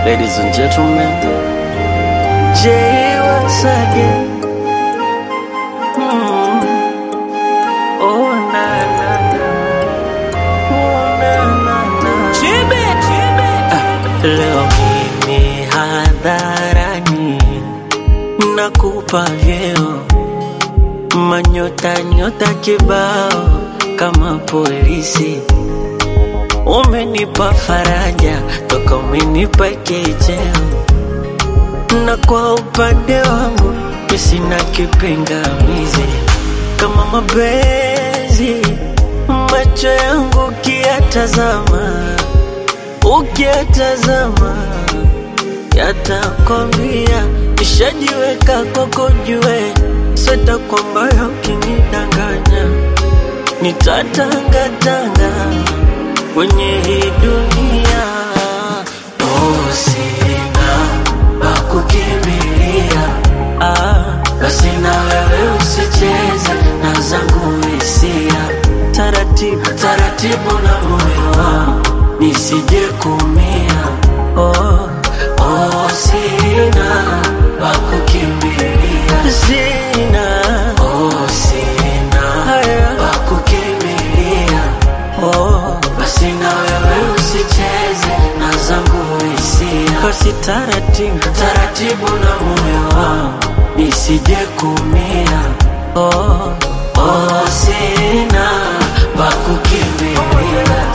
Ladies and gentlemen, Jay once again. Mm. Oh na na na, oh na na na. Ah, leo mimi hadharani nakupa vyeo manyota nyota kibao kama polisi umenipa faraja toka umenipa kicheo na kwa upande wangu mi sina kipingamizi kama mapenzi macho yangu ukiyatazama ukiyatazama yatakwambia nishajiweka kwako jue sweta kwamba ukinidanganya nitatangatanga kwenye hii dunia oh, sina pa kukimbilia ah, basi na wewe usicheze na zangu hisia taratibu taratibu na moyo wangu nisije kumia oh, oh, sina pa kukimbilia sina oh, sina haya pa kukimbilia oh, basi na wewe usicheze na zangu hisia basi taratibu taratibu na moyo wangu nisije kumia oh, oh, sina pa kukimbilia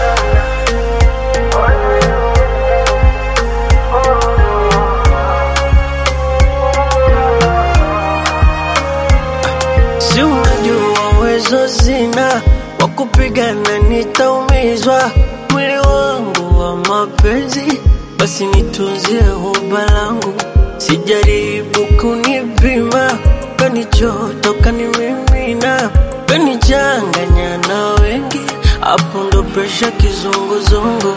si unajua uwezo zina wa kupigana nitaumizwa mwili wangu wa mapenzi basi nitunzie huba langu sijaribu kunipima kanichota kanimimina kanichanganya na wengi hapo ndo presha kizunguzungu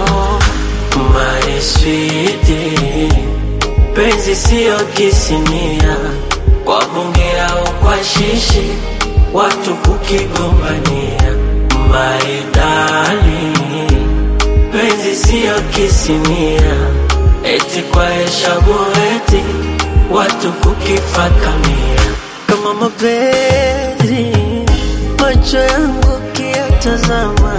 my sweetie penzi siyo kisinia kwa bunge au kwa shishi watu kukigombania maidali penzi siyo kisinia eti kwa heshabu eti watu kukifakamia kama mapenzi macho yangu ukiyatazama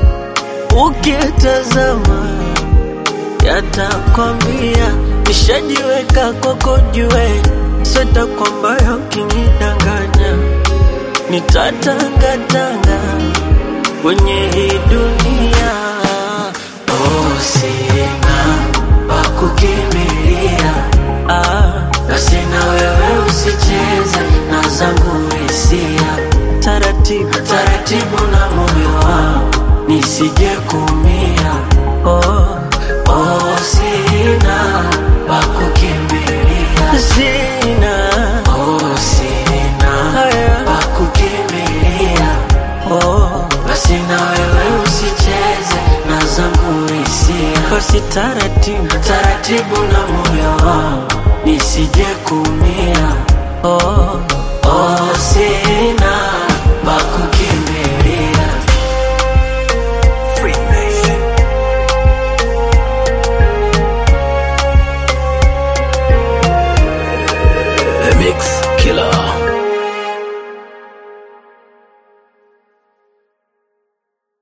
ukiyatazama yatakwambia nishajiweka kwako jue sweta kwamba ukinidanganya nitatangatanga kwenye hii dunia oh, sina pa kukimbilia ah, basi na wewe usicheze na zangu hisia taratibu taratibu na moyo wangu nisije kumia oh, oh, sina pa kukimbilia sina oh, sina haya pa kukimbilia oh, basi na wewe usicheze na zangu hisia basi taratibu taratibu na moyo wangu nisije kumia oh, oh, sina